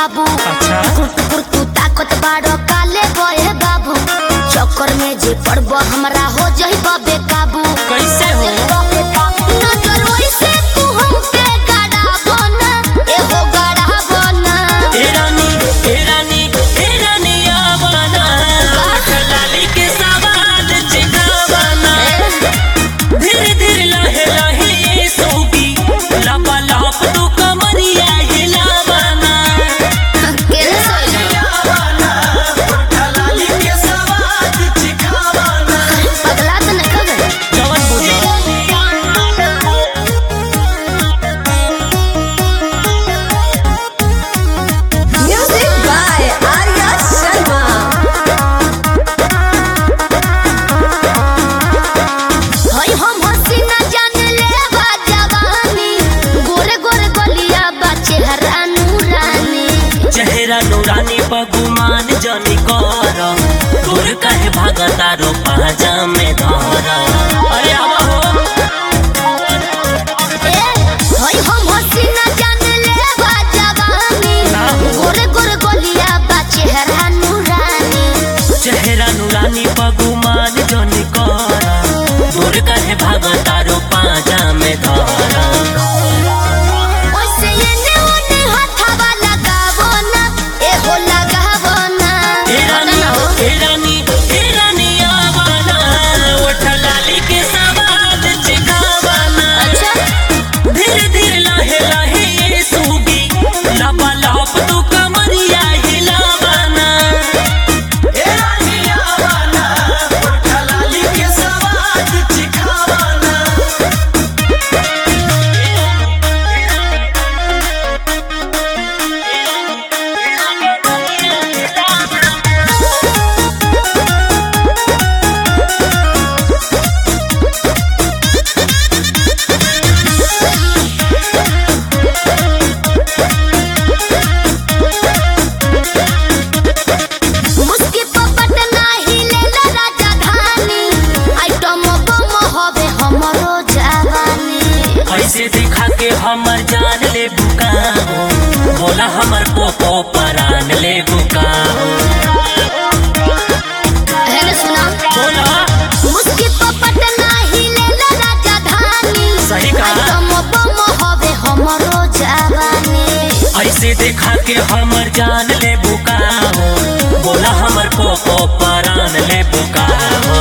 बाबू अच्छा कुरतुकुर तू ताकत बाड़ो काले गए बाबू चक्कर में जे पड़ब हमरा हो जही बे काबू कैसे हो नजर वैसे तू हमके गड़ाबो ना, एहो गड़ाबो ना। ए रानी ए रानी ए रानी आवाना लाली के सवाल चिगावाना धीरे धीरे लाहे लाहे ये सोगी लापा लाप तू कमरिया हिलावाना केने सोइला? लाली के सवाल चिगावाना पगला तो नहीं कहे। जवन बुझा Music by Arya Sharma. हई हम हसीना जान लेवा जवानी, गोरे गोरे गलिया बा चेहरा नूरानी। चेहरा नूरानी बगुमान जनी कर दूर काहे भागता रो पाजा में धर अरे आवा हो ए, हई हम हसीना जान लेवा जवानी, गोरे गोरे गलिया बा चेहरा नूरानी। चेहरा नूरानी बगुमान जनी कर दूर काहे भागता रो पाजा में धर ओइसे एने ओने हथवा लगावो ना, एहो लगावो ना। ए रानी ए रानी ए रानी आवाना उठ लाली के सवाल चिगावाना अच्छा धीरे धीरे लाहे लाहे ये सूगी लापा लाप तू कमरिया हिलावाना ए रानिया वाला लाली के सवाद चिखावाना मुस्की पपट नाही लेला राजधानी आइटम बम हवे हमरो जवानी ऐसे दिखा के हमर जान ले बुकाओ बोला हमर पोपो परान ले बुकाओ हेने सुना बोला मुस्की पपट नाही लेला राजधानी सही कहा। आइटम बम हवे हमरो जवानी ऐसे देखा के हमर जान ले बुकाओ बोला हमर पोपो परान ले बुकाओ